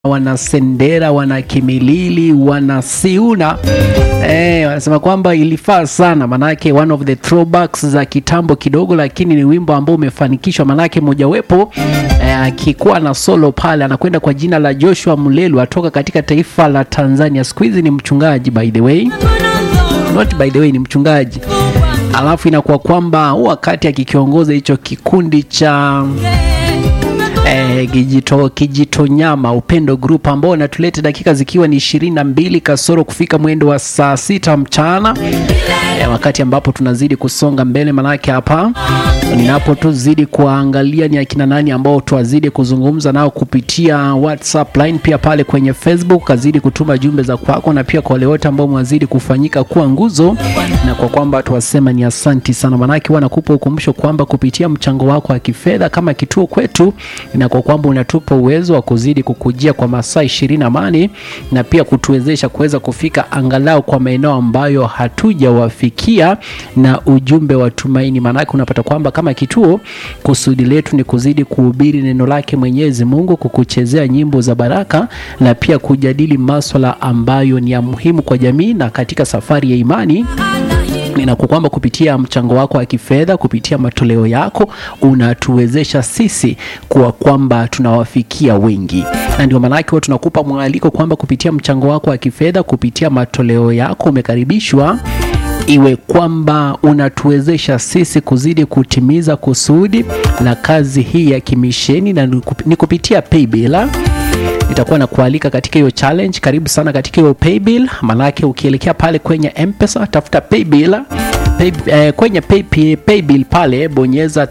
wana Sendera, wana Kimilili, wana Siuna eh, wanasema kwamba ilifaa sana, manake one of the throwbacks za kitambo kidogo, lakini ni wimbo ambao umefanikishwa, manake mojawapo akikuwa eh, na solo pale, anakwenda kwa jina la Joshua Mulelu, atoka katika taifa la Tanzania. Siku hizi ni mchungaji by the way, not by the way, ni mchungaji alafu inakuwa kwamba wakati akikiongoza hicho kikundi cha eh, kijito, kijito nyama upendo group ambao wanatuleta dakika zikiwa ni ishirini na mbili kasoro kufika mwendo wa saa sita mchana eh, wakati ambapo tunazidi kusonga mbele, manake hapa ninapo tuzidi kuangalia ni akina nani ambao tuwazidi kuzungumza nao kupitia WhatsApp line, pia pale kwenye Facebook kazidi kutuma jumbe za kwako, na pia kwa wale wote ambao mwazidi kufanyika kuwa nguzo, na kwa kwamba tuwasema ni asanti sana, manake huwa nakupa ukumbusho kwamba kupitia mchango wako wa kifedha kama kituo kwetu, na kwa kwamba unatupa uwezo wa kuzidi kukujia kwa masaa ishirini na mane na pia kutuwezesha kuweza kufika angalau kwa maeneo ambayo hatujawafikia na ujumbe wa tumaini. Maanake unapata kwamba kama kituo kusudi letu ni kuzidi kuhubiri neno lake Mwenyezi Mungu, kukuchezea nyimbo za baraka na pia kujadili maswala ambayo ni ya muhimu kwa jamii na katika safari ya imani na kwa kwamba kupitia mchango wako wa kifedha, kupitia matoleo yako unatuwezesha sisi kuwa kwamba tunawafikia wengi, na ndio maanake huwa tunakupa mwaliko kwamba kupitia mchango wako wa kifedha, kupitia matoleo yako umekaribishwa iwe kwamba unatuwezesha sisi kuzidi kutimiza kusudi la kazi hii ya kimisheni, na ni kupitia paybill itakuwa na kualika katika hiyo challenge. Karibu sana katika hiyo paybill, manake ukielekea pale kwenye M-Pesa tafuta paybill pay, eh, kwenye pay, pay, paybill pale bonyeza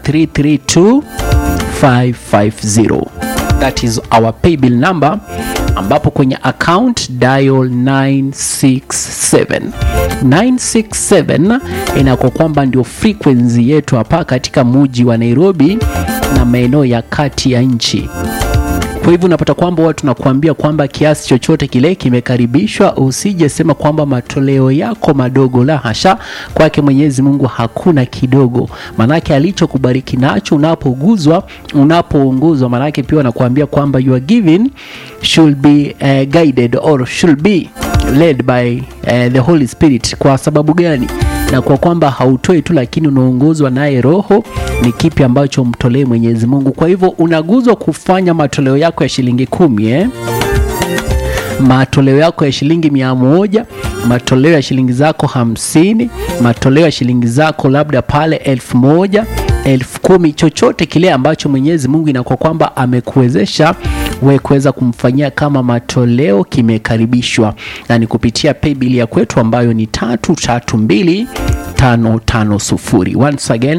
332550 that is our paybill number, ambapo kwenye account dial 967 967 inakuwa kwamba ndio frequency yetu hapa katika muji wa Nairobi na maeneo ya kati ya nchi. Kwa hivyo unapata kwamba watu tunakuambia kwamba kiasi chochote kile kimekaribishwa. Usije sema kwamba matoleo yako madogo, la hasha. Kwake Mwenyezi Mungu hakuna kidogo, manake alichokubariki nacho unapoguzwa, unapoongozwa, manake pia wanakuambia kwamba your giving should be uh, guided or should be led by uh, the Holy Spirit. Kwa sababu gani? na kwa kwamba hautoi tu, lakini unaongozwa naye Roho. Ni kipi ambacho mtolee Mwenyezi Mungu? Kwa hivyo unaguzwa kufanya matoleo yako ya shilingi kumi eh? matoleo yako ya shilingi mia moja matoleo ya shilingi zako hamsini matoleo ya shilingi zako labda pale elfu moja elfu kumi chochote kile ambacho Mwenyezi Mungu inakuwa kwamba amekuwezesha we kuweza kumfanyia kama matoleo kimekaribishwa, na ni kupitia paybill ya kwetu ambayo ni tatu tatu mbili tano tano sufuri. Once again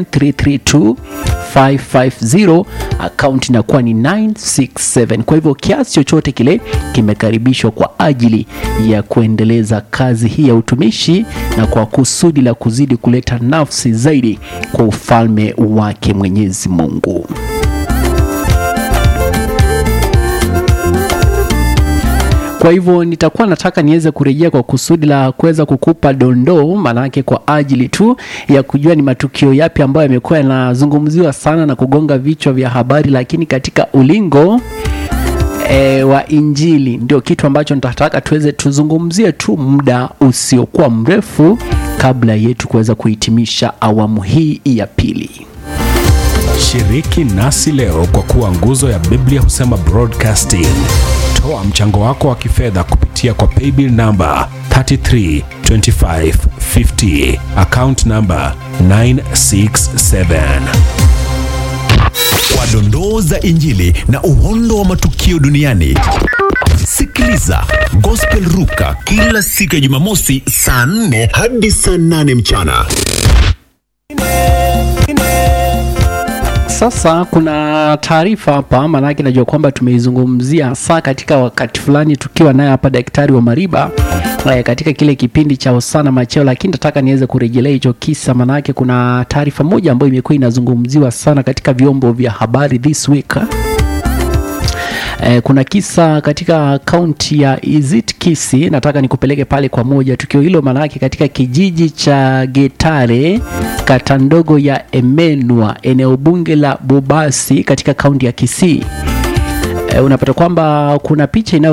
332550 account inakuwa ni 967. Kwa hivyo kiasi chochote kile kimekaribishwa kwa ajili ya kuendeleza kazi hii ya utumishi na kwa kusudi la kuzidi kuleta nafsi zaidi kwa ufalme wake Mwenyezi Mungu. Kwa hivyo nitakuwa nataka niweze kurejea kwa kusudi la kuweza kukupa dondoo, maanake kwa ajili tu ya kujua ni matukio yapi ambayo yamekuwa yanazungumziwa sana na kugonga vichwa vya habari, lakini katika ulingo E, wa Injili ndio kitu ambacho nitataka tuweze tuzungumzie tu muda usiokuwa mrefu kabla yetu kuweza kuhitimisha awamu hii ya pili. Shiriki nasi leo kwa kuwa nguzo ya Biblia husema broadcasting. Toa mchango wako wa kifedha kupitia kwa paybill namba 332550 account namba 967 kwa dondoo za Injili na uhondo wa matukio duniani. Sikiliza Gospel Ruka kila siku ya Jumamosi saa 4 hadi saa 8 mchana. Sasa kuna taarifa hapa, maanake najua kwamba tumeizungumzia saa katika wakati fulani tukiwa naye hapa Daktari wa Mariba katika kile kipindi cha Hosana Macheo, lakini nataka niweze kurejelea hicho kisa, maanake kuna taarifa moja ambayo imekuwa inazungumziwa sana katika vyombo vya habari this week. Eh, kuna kisa katika kaunti ya Izit Kisi, nataka nikupeleke pale kwa moja. Tukio hilo maanake katika kijiji cha Getare, kata ndogo ya Emenwa, eneo bunge la Bobasi katika kaunti ya Kisii. eh, unapata kwamba kuna picha inayo